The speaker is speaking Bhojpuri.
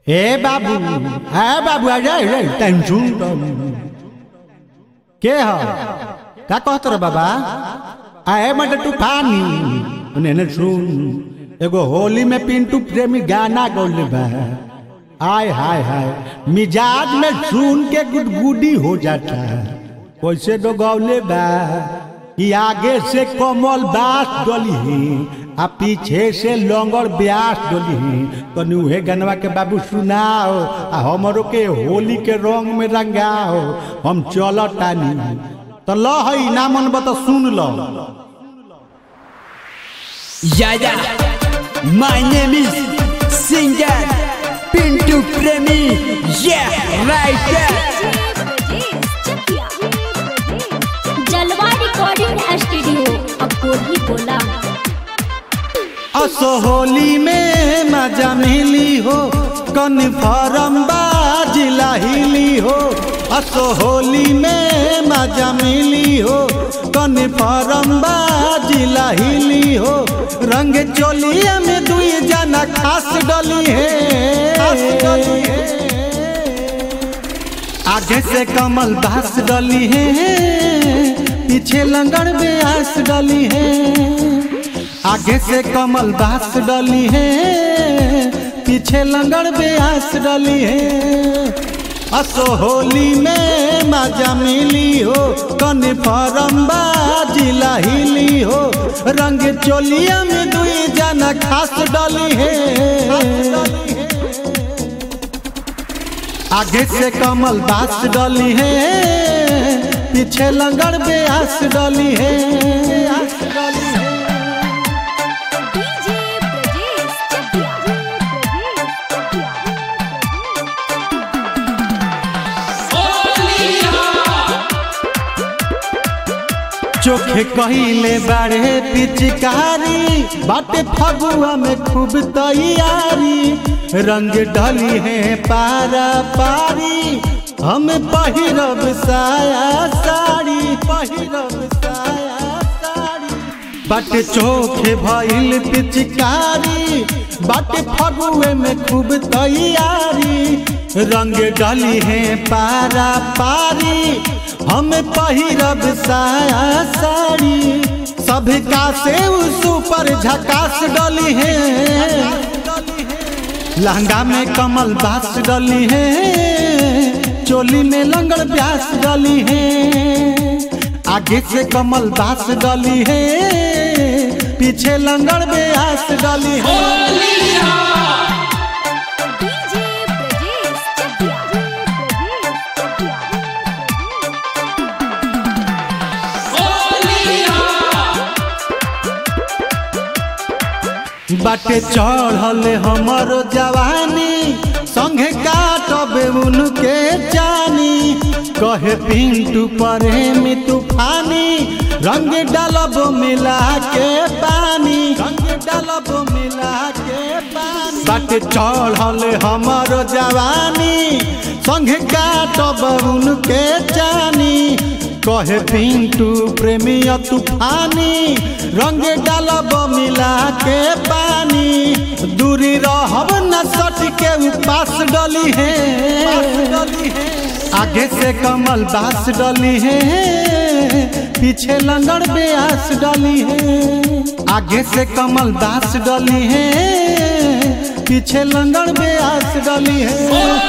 ए बाबू ए बाबू आ जा रे टेंशन तम के ह का कहत रे बाबा आ ए मत तूफानी ने ने सुन एगो होली में पिंटू प्रेमी गाना गौले बा आय हाय हाय मिजाज में सुन के गुदगुदी हो जाता है कैसे दो गौले बा कि आगे से कमल बास डली ही आ पीछे से लंगर ब्यास डली ही तो उहे गनवा के बाबू सुनाओ आ हमरो के होली के रंग में रंगाओ हम चल तानी तो ल हई ना मन बता सुन लो Yeah, yeah. My name is Singer Pintu Premi. Yeah, right there. Jalwa recording studio Akoli बोला असो होली में मजा मिली हो कन्फर्म बाजिला हिली हो असो होली में मजा मिली हो कन्फर्म बाजिला हिली हो रंग चोलिया में दुई जना खास डली है आगे से कमल बास डली है पीछे लंगड़ ब्यास डली है आगे से कमल बास डली है पीछे लंगड़ ब्यास डली है असो होली में मजा मिली हो कन्फर्म बाजिला हिली हो रंग चोलिया में दुई जना खास डली है आगे से कमल बास डली है पीछे लंगड़ ब्यास डली है डीजे ब्रजेश चकिया चोखे कहिले बाड़े पिचकारी बाटे फगुआ में खूब तैयारी रंग डली है पारा पारी हम पहिरब साया साड़ी पहिरब साया साड़ी बाटे चोखे भइल पिचकारी बाटे फगुए में खूब तैयारी रंग डली है पारा पारी हम पहिरब साया साड़ी सबका से उस ऊपर झकास डली है लहंगा में कमल बास डली है चोली में लंगड़ प्यास डली है आगे से कमल बास डली है पीछे लंगड़ ब्यास डली है डीजे ब्रजेश चकिया बाटे चढ़ल हमर जवानी संगे काटबे उनके जानी कहे पिंटू प्रेमी तूफानी रंग डालब मिला के पानी रंग डालब मिला के पानी बाटे चढ़ल हमर जवानी संगे काटब उनके जानी कहे पिंटू प्रेमी तूफानी रंग डालब मिला के पानी दूरी रहब न सट के उपास डली है आगे से कमल बास डली है पीछे लंगड़ ब्यास डली है आगे से कमल बास डली है पीछे लंगड़ ब्यास डली है